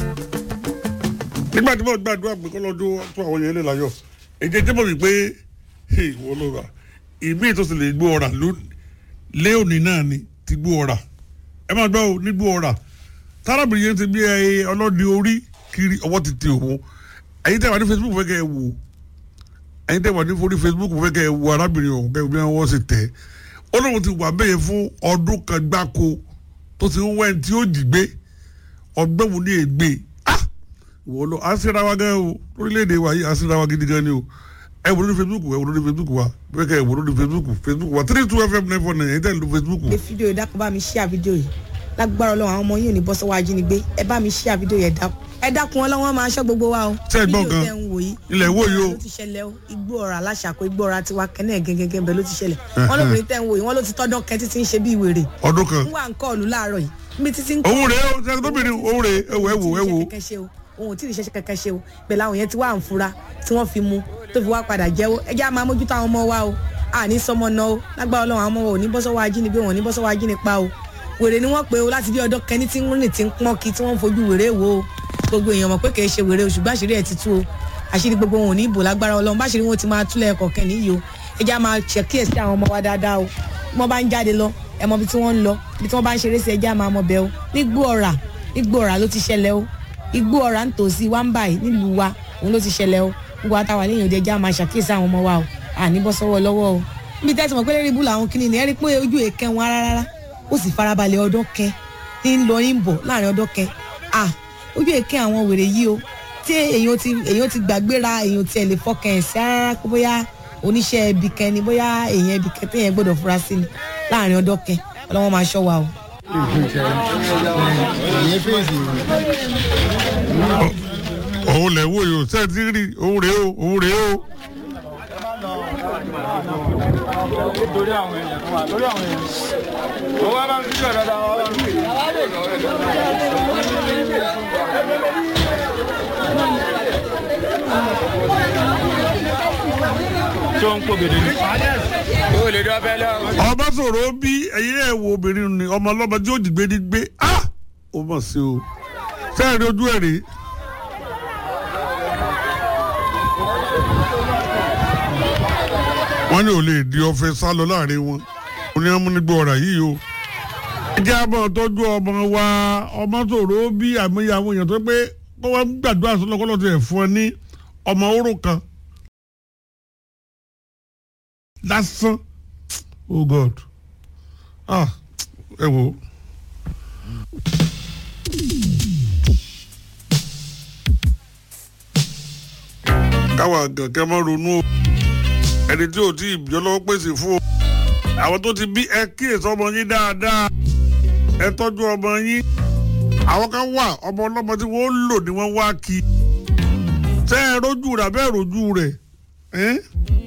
nígbà tí mo gbàdúrà pé kọ́lọ́dún tó àwọn yẹn lè láyọ̀ èdè jẹ́ mọ̀ wípé wọ́n ló rà ìmí tó sì lè gbó ọ̀rà lé òní náà ni ti gbó ọ̀rà ẹ máa gbọ́ ò ní gbó ọ̀rà tárábìnrin yẹn ti bí ẹ ọlọ́dẹ orí kiri ọwọ́ ti ti òun ẹ̀yin tẹ́ wà ní Facebook fẹ́ kẹ́ ẹ wò ẹ̀yin tẹ́ wà ní forí Facebook fẹ́ kẹ́ ẹ wò arábìnrin ọ̀hún kẹ́ ẹ bí wọ́n sì tẹ̀ ó lóun ti wà bẹ́ẹ̀ fún ọdún kan gbáko tó ti ń wẹ́n tí ó jì gbé ọgbẹ́ wo ní ègbé ah wọ́n lọ àṣírà wa gan o lórílẹ̀‐èdè wa yìí àṣírà wa gidi gan ni o ẹ wò lórí Facebook ẹ wò lórí Facebook wa bẹ́ẹ̀ kẹ́ ẹ wò lórí Facebook Facebook wa three two fm nine four nine ẹ̀yin tẹ́ ẹ lò Facebook. ṣe fídíò dákun bá mi ṣíà fídíò yìí lágbára Ọlọ́run àwọn ọmọ yìí ò ní bọ́ sọ́wọ́ ajínigbé ẹ bá mi ṣíà fídíò yẹn dákun ẹ dákun ọlọ́wọ́n máa ṣọ́ gbogbo wa o. Ṣé ẹ gbọ́ gan? fídíò tẹ́ ń wò yìí Ilẹ̀ wo yìí o? ló ti ṣẹlẹ̀ o igbó ọ̀rà aláṣàkó igbó ọ̀rà tiwa kẹ́nẹ́ gẹ́gẹ́ bẹ́ẹ̀ ló ti ṣẹlẹ̀ wọ́n lóbìnrin tẹ́ ń wò yìí wọ́n ló ti tọ́dọ̀ kẹ́ títí ń ṣe bí wèrè ọdún kan ń wà ń kọ́ọ̀lù láàárọ̀ yìí níbi títí ń òun rèé o ṣe tóbìnrin òun rèé ẹ wò ẹ wò ẹ wò òun ò tí ì ṣe kankan ṣe o pẹ̀lú àwọn yẹn tí wàá ń fura tí wọ́n fi mu tó fi wá padà jẹ́wọ́ ẹ jẹ́ á máa mójútó àwọn ọmọ wa o àní sọmọ náà o lágbára Ọlọ́run àwọn ọmọ wa ò ní bọ́ sọ́wọ́ ajínigbé wọn ò ní bọ́ sọ́wọ́ ajínipa o wèrè ni wọ́n pe o láti bí ọdún kẹni tí ń rìn tí ń pọ́n kí tí wọ́n ń fojú wèrè wò o gbogbo èèyàn mọ̀ pé kì í ṣe wèrè o ṣùgbọ́n àṣírí ẹ̀ ti tú o àṣírí gbogbo wọn ò ní ìbò lágbára Ọlọ́run báṣírí wọn ti máa túlẹ̀ ẹ̀kọ́ kẹ́ni yìí o ẹ jẹ́ á máa ṣèkíyèsí àwọn ọmọ wa dáadáa o bí wọ́n bá ń jáde lọ ẹ mọ ibi tí wọ́n ń lọ ibi tí wọ́n bá ń ṣeré sí ẹ jẹ́ á máa mọ bẹ́ẹ̀ o nígbó ọ̀rà nígbó ọ̀rà ló ti ṣẹlẹ̀ o igbó ọ̀rà ń tòsí wá ń báyìí nílùú wa òun ló ti ṣẹlẹ̀ o gbogbo àtàwà lẹ́yìn òde ẹja máa ṣàkíyèsí àwọn ọmọ wa o àní bọ́ sọ́wọ́ lọ́wọ́ o níbi tẹ́sí mọ̀ pé lérí ibú làwọn kìnìún ní ẹ rí pé ojú èké wọn rárá ó sì farabalẹ̀ ọdún kẹ ń lọ ń bọ̀ láàrin ọdún kẹ à ojú èké àwọn wèrè yìí o tí èyàn ti èyàn ti gbàgbéra èyàn ti ẹ̀ lè fọkàn ẹ̀ sí rárá pé bóyá oníṣẹ́ ibi kẹ ni bóyá èyàn ibi kẹ téèyàn gbọ́dọ̀ fura sí ni láàrin ọdún kẹ ọlọ́wọ́n máa ṣọ́ wa o. òun lẹ̀ wò yìí o ṣe ti rí òun rèé o òun rèé o. lórí àwọn èèyàn tó wà lórí àwọn èèyàn. owó bá ń fíjọ dáadáa wọn bá ń fi. tó ń pò gèdè ní. o lè dọ́ bẹ́ẹ̀ lọ. ọba sọ̀rọ̀ bí ẹ̀yin ẹ̀ wo obìnrin ni ọmọ ọlọ́mọ tí ó dìgbé ní gbé ah ó mọ̀ sí o sẹ́ẹ̀rì ojú ẹ̀ rèé. wọ́n ní ò lè di ọ̀fẹ́ sá lọ láàrin wọn ó ní amúnigbó ọ̀rà yìí o. ẹ jẹ́ àbọ̀ tọ́jú ọmọ wa ọmọ sọ̀rọ̀ bí àmúyẹ àwọn èèyàn tó pé kó wọ́n gbàdúrà sọ́lọ́kọ́lọ́ ti ẹ̀ fún ẹ ní ọmọ oró kan lásán oh god ah ẹ wo. káwa gànkẹ́ mọ́ ronú o ẹni tí ò tí ì bí ọlọ́wọ́ pèsè fún o àwọn tó ti bí ẹ kíyèsí ọmọ yín dáadáa ẹ tọ́jú ọmọ yín àwọn kan wà ọmọ ọlọ́mọ tí wọ́n lò ní wọ́n wá kí ṣé ẹ rojú rẹ̀ abẹ́ rojú rẹ̀ ẹ́